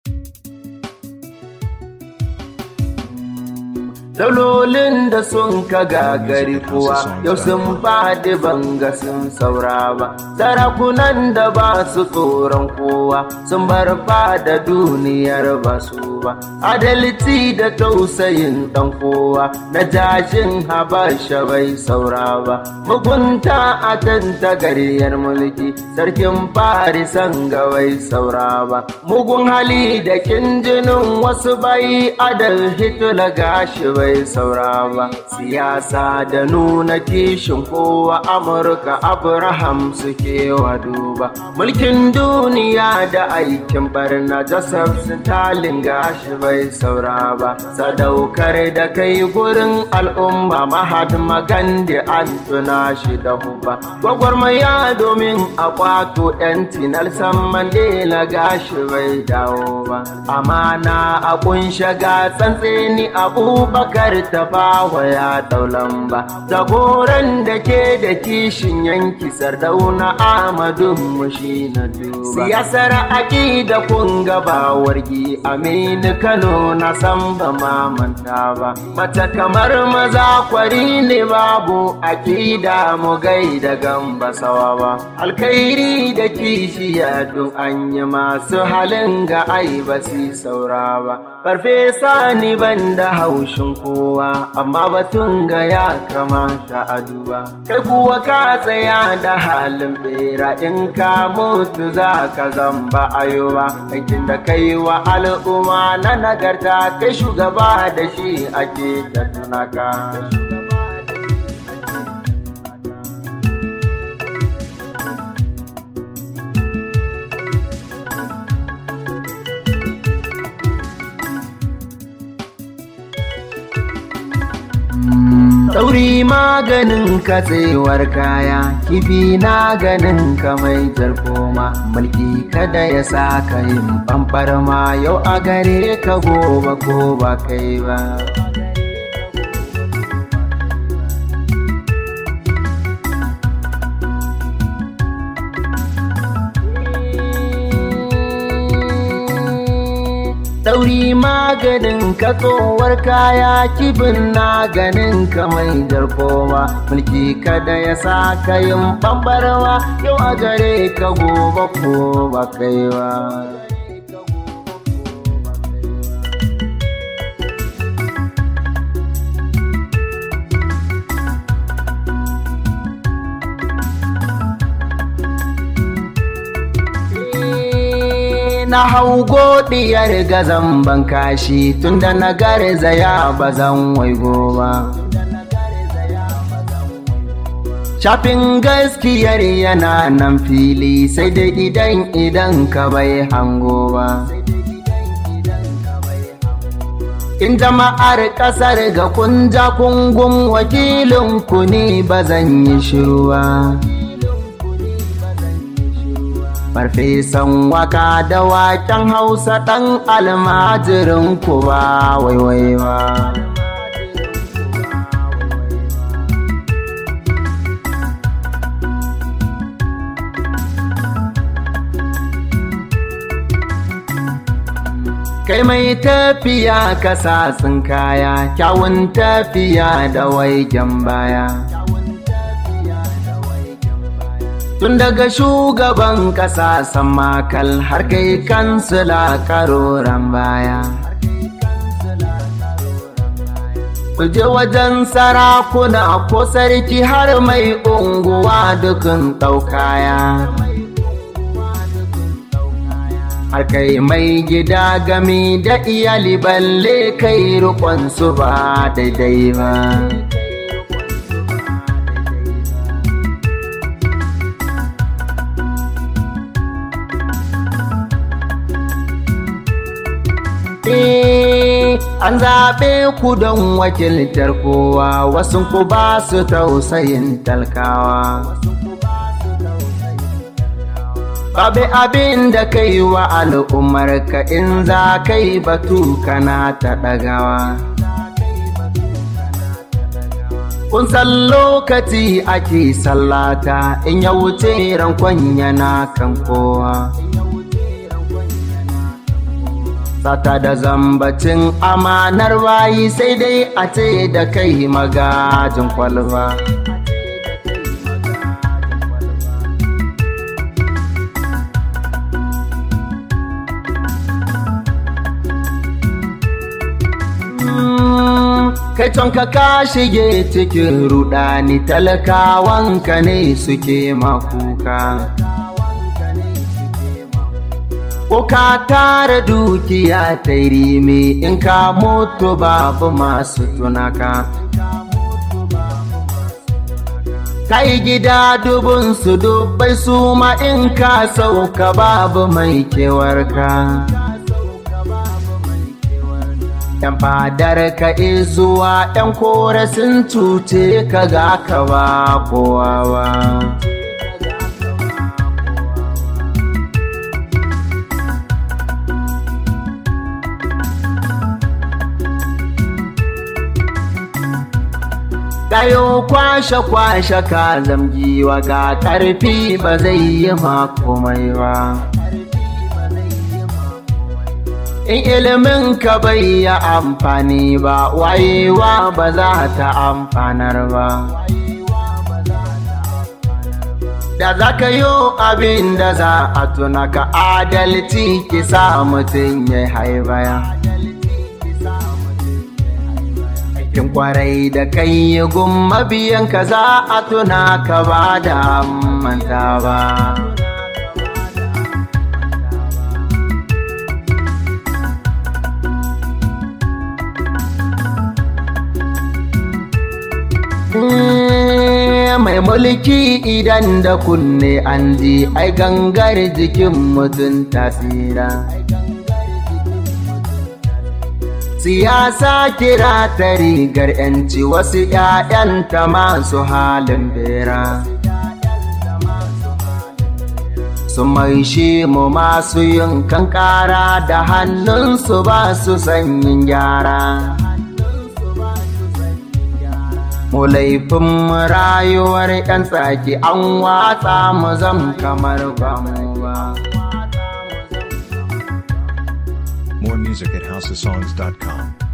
Daulolin da sun ka gagari kuwa yau sun faɗi banga sun saura ba. Sarakunan da ba su tsoron kowa sun bar fada duniyar ba su ba. Adalci da tausayin ɗan kowa na jashin habasha bai saura ba. Mugunta a tantagaryar mulki sarkin farisan ga bai saura ba. Mugun hali da kin jinin wasu bai adal hitula gashi bai bai saura ba siyasa da nuna kishin kowa amurka abraham suke wa duba mulkin duniya da aikin barna joseph stalin gashi bai saura ba sadaukar da kai gurin al'umma mahatma gandhi an tuna shi da huba gwagwarmaya domin a kwato yanci nelson mandela gashi bai dawo ba amana a kunshe ga tsantseni abubakar kar ta bawa ya daulan ba jagoran da ke da kishin yanki sardauna amadu mushi na duba siyasar aƙida kun gaba wargi aminu kano na san ba mamanta ba mace kamar maza kwari ne babu aƙida mu gai da gamba sawa ba alkhairi da kishiya duk an yi masu halin ga ai ba si saura ba farfesa ni ban da haushin kowa amma batun ga ya kamata a duba kai kuwa ka tsaya da halin bera in ka mutu za ka zamba ayoba aikin da kai wa al'umma na nagarta kai shugaba da shi ake da tunaka Tauri maganin katsewar kaya, kifi na ganin ka mai jarkoma, mulki kada ya sa ka yin ɓamɓarma yau a gare ka gobe ko ba kai ba. Ɗauri maganin ka tsowar kaya kibin na ganin ka mai jarkoma mulki kada ya sa ka yin ɓamɓarwa yau a gare ka gobe ko ba kai ba. na hau godiyar gazan ban kashi tunda na garzaya ba zan waigo ba. Shafin gaskiyar yana nan fili sai da idan idan ka bai hango ba. In jama'ar ƙasar ga kunja kungun wakilin ku ne ba zan yi shiru ba. farfesan waka da waken hausa ɗan almajirin ku ba waiwai ba. Kai mai tafiya kasasin kaya, kyawun tafiya da waigen baya. Tun daga shugaban ƙasa makal har kai kansila karoran baya. Kuje wajen sarakuna ko sarki har mai unguwa dukun ɗaukaya. Har kai mai gida gami da iyali balle kai su ba daidai ba. an zaɓe ku don wakiltar kowa wasu ku ba su tausayin talkawa. Babu abin da kai wa al'ummar ka in za kai batu kana ta ɗagawa. Kun san lokaci ake sallata in ya wuce rankon yana kan kowa. sata da zambacin amanar bayi sai dai a ce da kai magajin kwalba kai ka ka shige cikin rudani talakawanka ne suke makuka ko ka tara dukiya ta rime in ka mutu babu masu tunaka kai gida dubun su dubbai su ma in ka sauka babu mai kewarka ‘yan fadar ka zuwa ‘yan kore sun cuce ka ga ka ba kowa ba. Kayo kwashe-kwashe ka zamgiwa ga ƙarfi ba zai yi makomai ba. in ilimin ka bai yi amfani ba wayewa ba za ta amfanar ba da za ka yi abin da za a tuna ka adalci ki sa mutum ya haibaya aikin kwarai da kai yi gumma biyan ka za a tuna ka ba da manta ba mai mulki idan da kunne an ji ai gangar jikin mutum tasira siyasa kira ta rigar yanci wasu ‘ya'yanta masu halin bera su mai shi mu masu yin kankara da hannunsu ba su sanyin gyara mu laifin rayuwar 'yan tsaki an watsa mu zam kamar ba mu ba. More music at housesongs.com.